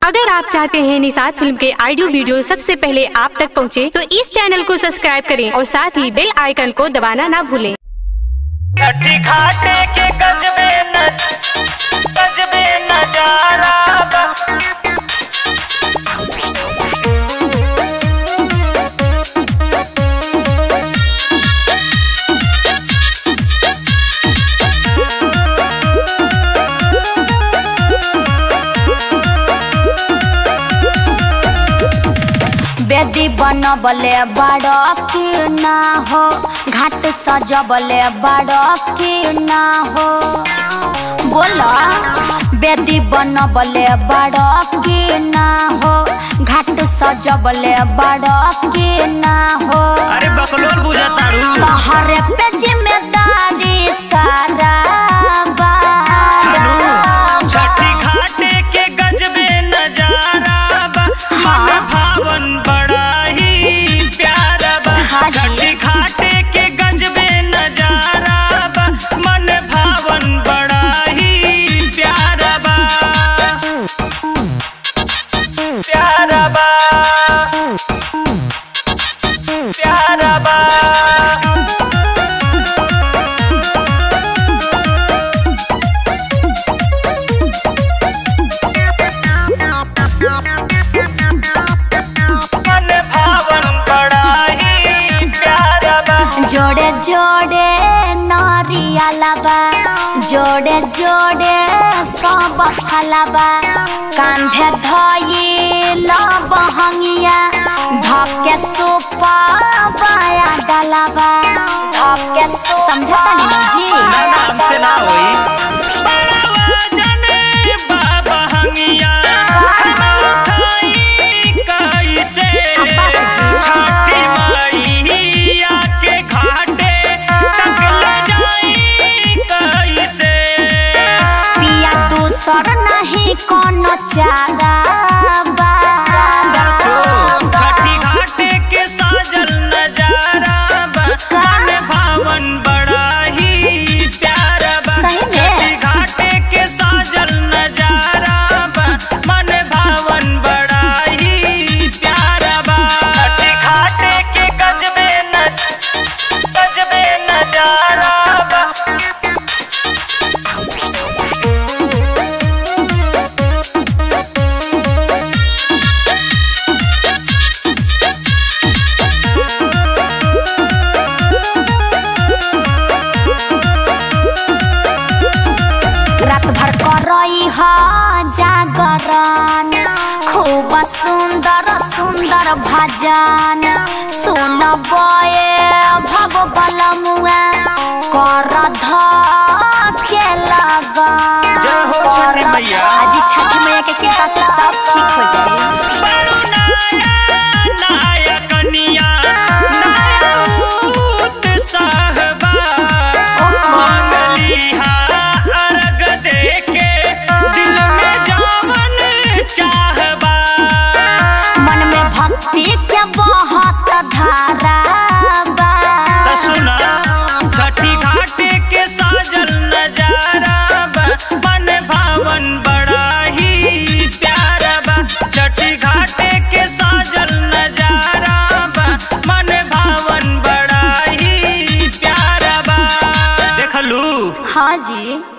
अगर आप चाहते हैं निषाद फिल्म के ऑडियो वीडियो सबसे पहले आप तक पहुंचे, तो इस चैनल को सब्सक्राइब करें और साथ ही बेल आइकन को दबाना ना भूलें छठी घाटे के गजबे न गजबे नजारा बा बेदी बनबले बड़ की ना हो घाट सजबले बड़ की ना हो बोला बेदी बनबले बड़ की ना हो घाट सजबले बड़ की ना हो अरे बकलोल बुझा तारू तहरे पे जिम्मेदारी सारा बा छठी घाटे के गजबे नजारा बा मन भावन बड़ा ही प्यारा बा हाँ जी। छठी घाटे के गजबे नजारा बा मन भावन बड़ा ही प्यारा बा प्यारा बा प्यारा बा मन भावन बड़ा ही प्यारा बा जोड़े जोड़े नरियलबा जोड़े जोड़े सब फलबा कांधे धइल बहंगिया धके सुपा बाया डलबा धके समझता नहीं जी नाम से ना होई जाने बाबा हंगिया उठाई कैसे अब्बा जी। छठी मैया के घाटे तक ले जाई कैसे पिया दूसर नहीं कोनो चारा बा छठी घाटे के साजल नजारा बा मन भावन बड़ा ही प्यारा बा सही में? छठी घाटे के साजल नजारा बा मन भावन बड़ा ही प्यारा बा छठी घाटे के गजबे न गजबे नजारा बा रात भर करई ह जागरण खूब सुंदर सुंदर भजन सुन बये भव बलमुआ कर ध के लगन जय हो छठी मैया। आज छठी मैया के कृपा से सब ठीक हो जाए बड़ू नाया नाया कनिया नायूत साहबा मांगलिहा अर्घ देके दिल में जावन चाहबा मन में भक्ति के बहुत धारा बा त सुना छठी घाटे के साजल नजारा बा मन भावन बड़ा ही प्यारा बा छठी घाटे के साजल नजारा बा मन भावन बड़ा ही प्यारा बा देखलू हाँ जी